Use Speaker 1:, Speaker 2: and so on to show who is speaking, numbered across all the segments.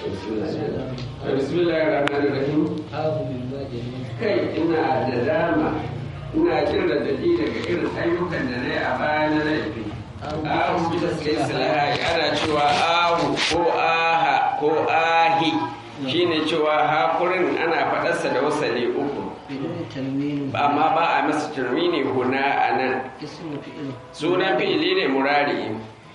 Speaker 1: Bismillahirrahmanirrahim. Kai ina da dama ina jin radadi daga irin ayyukan da na yi a baya na laifi. Ahu bisa sai silahai ana cewa ahu ko aha ko ahi shine cewa hakurin ana faɗarsa da wasali uku. Amma ba a masa turmini huna a nan. Sunan fi'ili ne murari.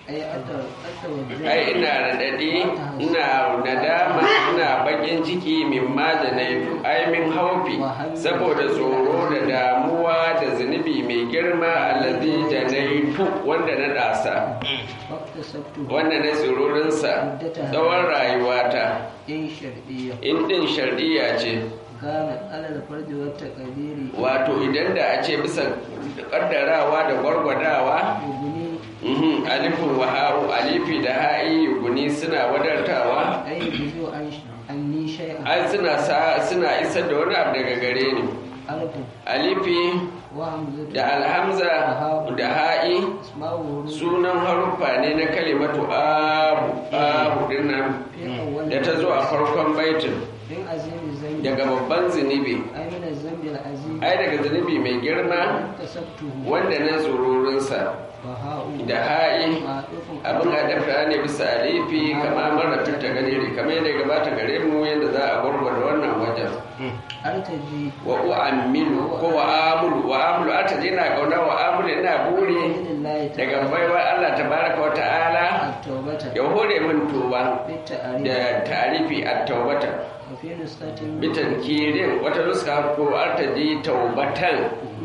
Speaker 1: ai ina raɗaɗi ina nadama ina bakin ciki min ma da na ai min haufi saboda tsoro da damuwa da zunubi mai girma allazi da na yi wanda na ɗasa wanda na tsororinsa tsawon rayuwata in ɗin shardiya ce wato idan da a ce bisa ƙaddarawa da gwargwadawa alifin wa ha'u alifi da ha'i guni suna wadartawa ai suna suna isar da wani abu daga gare ni alifi da alhamza da ha'i sunan haruffa ne na kalimatu abu abu dinnan da ta zo a farkon baitin daga babban zunubi ai daga zunubi mai girma wanda na tsururinsa da ha'i abin adabta ne bisa alifi kama mara fitta gare kamar yadda gabata gare mu yadda za a gwargwada wannan wajen wa u'ammilu ko wa amulu wa amulu artaji na kauna wa amulu ina buri daga baiwa Allah tabaraka wa ta'ala ya hore min tuba da tarifi at-taubata bitan kirin wata nuska ko artaji taubatan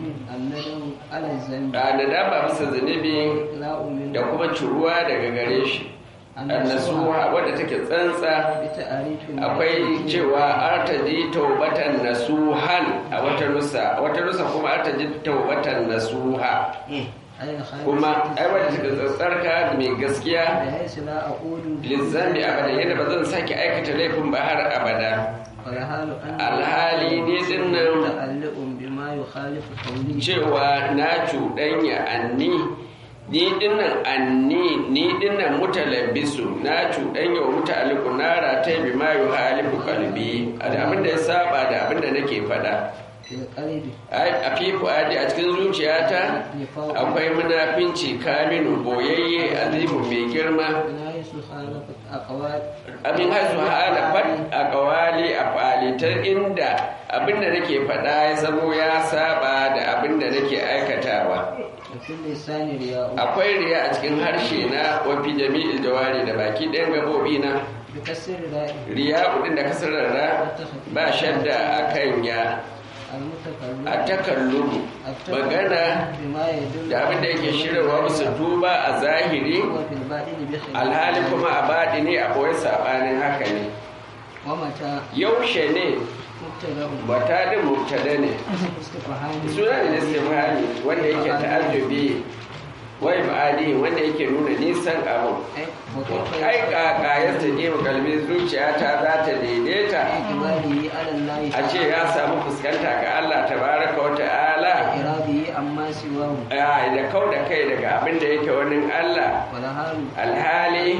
Speaker 1: da nadama bisa zunubi da kuma curuwa daga gare shi annasuha wadda take tsantsa akwai cewa artaji taubatan nasuhan a wata nusa wata nusa kuma artaji taubatan nasuha kuma ai wadda take tsantsarka mai gaskiya lizzami abada yadda ba zan sake aikata laifin ba har abada alhali ne dinnan cewa na cuɗanya anni ni dinnan anni ni dinnan mutalabbisu na cuɗanya wa mutaliku na rata bi ma yu halifu kalbi abin da ya saba da abin da nake faɗa a fifu adi a cikin zuciyata akwai munafinci kaminu boyayye azimu mai girma abin haisu halafat a kawali a falitar inda abin da nake faɗa ya zamo ya saba da abin da nake aikatawa akwai riya a cikin harshe na wafi jami'il jawari da baki ɗayan gabobi na riya kudin da kasarar ra ba shadda a kan ya a takallum magana da abin da yake shirarwa musu duba a zahiri alhali kuma a baɗi ne a ɓoye saɓanin haka ne yaushe ne bata da mubtada ne suna ne istifhami wanda yake ta'ajjubi wai ba'adi wanda yake nuna nisan abu ai kaka ya taje mu kalbi zuciya ta za ta daidaita a ce ya samu fuskanta ga Allah tabaraka wa ta'ala ya da kau da kai daga abin da yake wani Allah alhali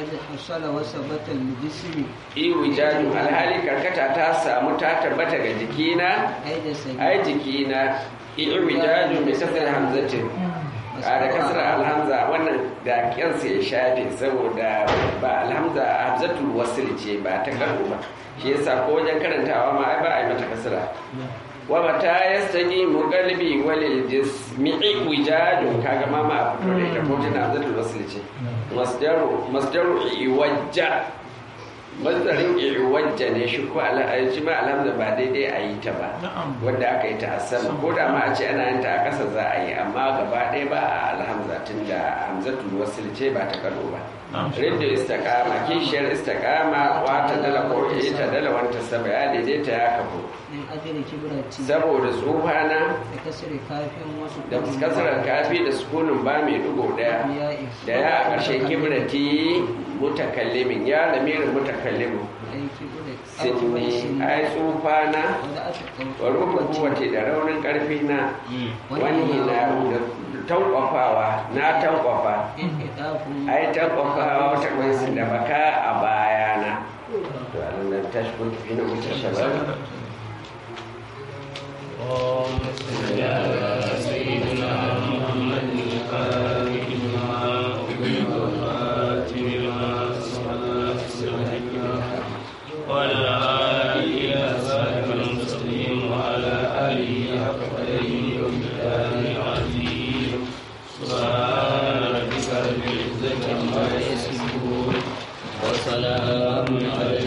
Speaker 1: iwijaju alhali karkata ta samu ta tabbata ga jikina ai jikina iwijaju mai kasar hamzatin da kasar alhamza wannan da kyansa ya shafe saboda ba alhamza hamzatul wasil ce ba ta karo ba shi yasa ko wajen karantawa ma ai ba a yi mata kasara wa mata yastaji mu qalbi walil jismi'i wijadun kaga ma ma a fito da ita ko tana hamzatul wasil ce masdaru masdaru iwajja mazdarin iwajja ne shi ko shi ma alhamza ba daidai a yi ta ba wanda aka yi ta a sama ko da ma a ce ana yin ta a ƙasa za a yi amma gaba ɗaya ba a alhamza tun da hamzatul wasil ce ba ta karo ba rinda istiqama kishiyar istiqama wata dala ko ita dala wanta saba ya daidaita ya kafu saboda tsufana da kasarar kafi da sukunin ba mai dugo daya da ya a ƙarshen kibrati mutakallimin ya lamirin mutakallimin sinni ai tsufana wa rubin kowace da raunin ƙarfi na wani na tankwafawa na tankwafa ai tankwafawa wata kwansu da baka a bayana tashi kun tafi na wutar shabab
Speaker 2: اللهم صل على سيدنا محمد الفاتح لما أغلق والخاتم لما سبق سبحانه وعلى آله إلى صراط المستقيم وعلى آله حق قدره ومقداره العظيم سبحان ربك رب العزة عما يصفون وسلام على